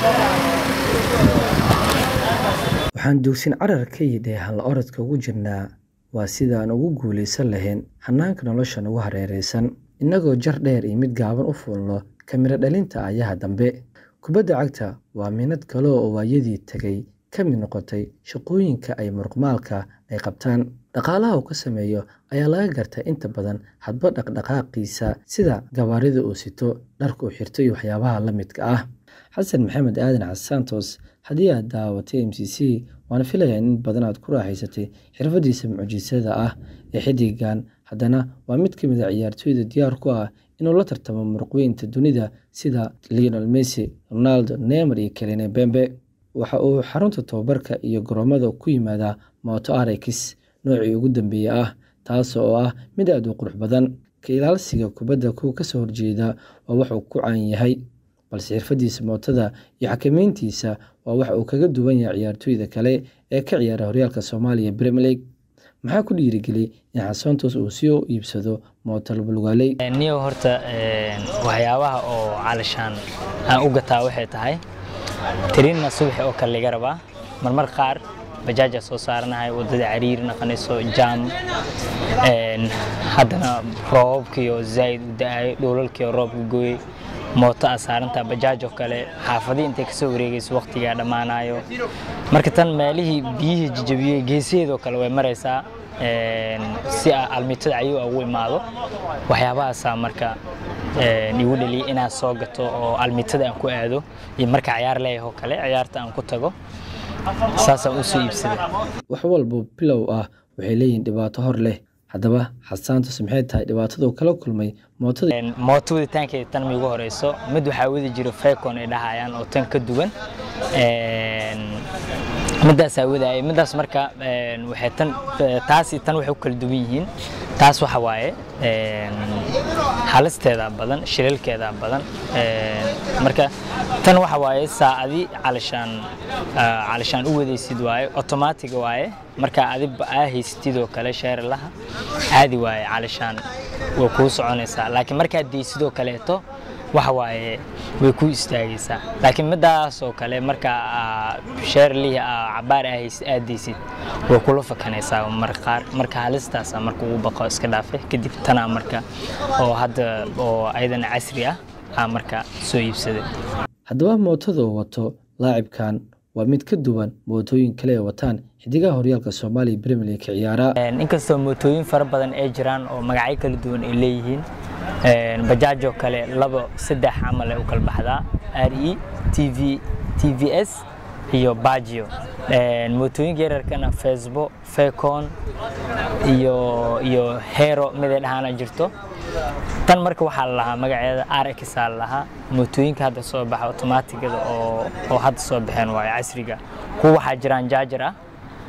waxaan duugsin carar ka yidhi hal orodka ugu jirnaa waa sidaan ugu guulaysan lahayn hannaanka nolosha nagu hareeraysan innagoo jar dheer iyo mid gaaban u fuulno kamiro dhalinta ayaha dambe kubadda cagta waa minad kale oo waayadii tegay ka mid noqotay shaqooyinka ay muruqmaalka ay qabtaan dhaqaalaha uu ka sameeyo ayaa laga gartay inta badan hadba dhaqdhaqaaqiisa sida gabaarida uu sito dharka uu xirto iyo waxyaabaha la midka ah xasan maxamed aadan casantos haddii aad daawatay m c c waana filayaa in badan aad ku raaxaysatay xirfadiisa mucjisada ah ee xidigan haddana waa mid ka mid a ciyaartooyda diyaar ku ah inuu la tartamo muruqweynta dunida sida leonel messi ronaldo neymar iyo kelene bembe waxa uu xarunta tobabarka iyo garoomada ku yimaadaa moto arex noocii ugu dambeeye ah taas oo ah mid aad u qurux badan ka ilaalsiga kubadda kuwa kasoo horjeeda waa wax uu ku caan yahay balse xirfadiisa mootada iyo xakameyntiisa waa wax uu kaga duwan yahay ciyaartooyda kale ee ka ciyaara horyaalka soomaaliya premier league maxaa ku dhiirigeliyey in xasantos uu sii iibsado mooto labalugaaley niyo horta waxyaabaha oo calashaan aan u gataa waxay tahay tiriinna subaxi oo kale laga rabaa marmar qaar bajaaja soo saaranahay wadada cariir naqanayso jaam haddana roobabkiyo zaa'id u da-ayo dhoolalkiyo roobka gooyey mooto aa saarantaa bajaaj oo kale xaafadii intay kasoo wareegayso waqtigaa dhammaanayo marka tan meelihii biyihii jijabiyey geesaheedoo kale way maraysaa si almitada ayuu ugu imaado waxyaabahaasaa marka igu dhaliyay inaan soo gato oo almitada aan ku aado iyo marka ciyaar leeyahay oo kale ciyaarta aan ku tago saasaan u soo iibsaday wax walba bilow ah waxay leeyihiin dhibaato hor leh haddaba xasaantos maxay tahay dhibaatada uu kala kulmay mootada mooto waditaankeeda tan miigu horeyso mid waxaa wadi jiro fecon ay dhahayaan oo tan ka duwan midaasaa wadaayay midaas marka waxay tan taasi tan waxay u kala duwan yihiin taas waxa waaye halisteeda badan shilalkeeda badan marka tan waxa waaye saacadi calashaan calashaan u wadaysid waaye automatic waaye marka adiba aa haysatid oo kale sheeralaha caadi waaye calashaan way kuu soconaysaa laakiin markaad deysidoo kaleeto waxa waaye way ku istaagaysaa laakiin midaas oo kale marka sheerlihi cabaar aad deysid way kula fakanaysaa marka qaar marka halistaasa marka ugu baqo iska dhaafe kadib tanaa marka oo hadda oo ayadana casri ah aa marka soo iibsaday haddaba mootada uu wato laacibkan waa mid ka duwan mootooyin kale ee wataan xidigaha horyaalka soomaaliya premier league ka ciyaara inkastoo mootooyin fara badan ay jiraan oo magacyo kala duwan ay leeyihiin bajaaj oo kale labo saddex camal ay u kala baxdaa r e t v t v s iyo bajio mootooyinka yaryarkana facebook fecon iyo iyo hero miday dhahaana jirto tan marka waxaa la lahaa magaceeda rx aa la lahaa mootooyinka hadda soo baxa otomaatigada oo oo hadda soo baxeen waayo casriga kuwa waxaa jiraan jaajar ah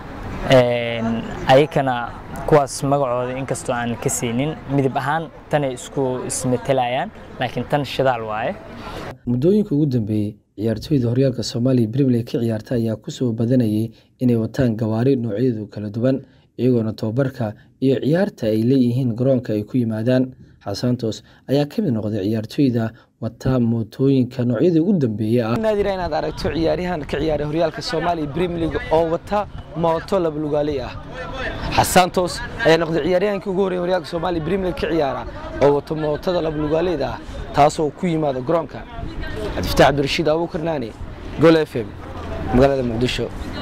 ayakana kuwaas magacooda inkastoo aan ka siinin midab ahaan tanay isku ismetelayaan laakiin tan shidaal waaye muddooyinka ugu dambeeyey ciyaartooyda horyaalka soomaaliya premier league ka ciyaarta ayaa kusoo badanayay inay wataan gawaari noocyadu kala duwan iyagoona tobabarka iyo ciyaarta ay leeyihiin garoonka ay ku yimaadaan xasantos ayaa ka mid noqday ciyaartooyda wata mootooyinka noocyadii ugu dambeeya ah naadira inaad aragto ciyaaryahan ka ciyaaray horyaalka soomaaliya premier league oo wata mooto labalugaaley ah xasantos ayaa noqday ciyaaryahankii ugu horreeyay horyaalka soomaaliya premier league ka ciyaara oo wata mootada labalugaaleyda ah taasoo ku yimaada garoonka cabdifataax cabdirashiid abuukar naani gol f m magaalada muqdisho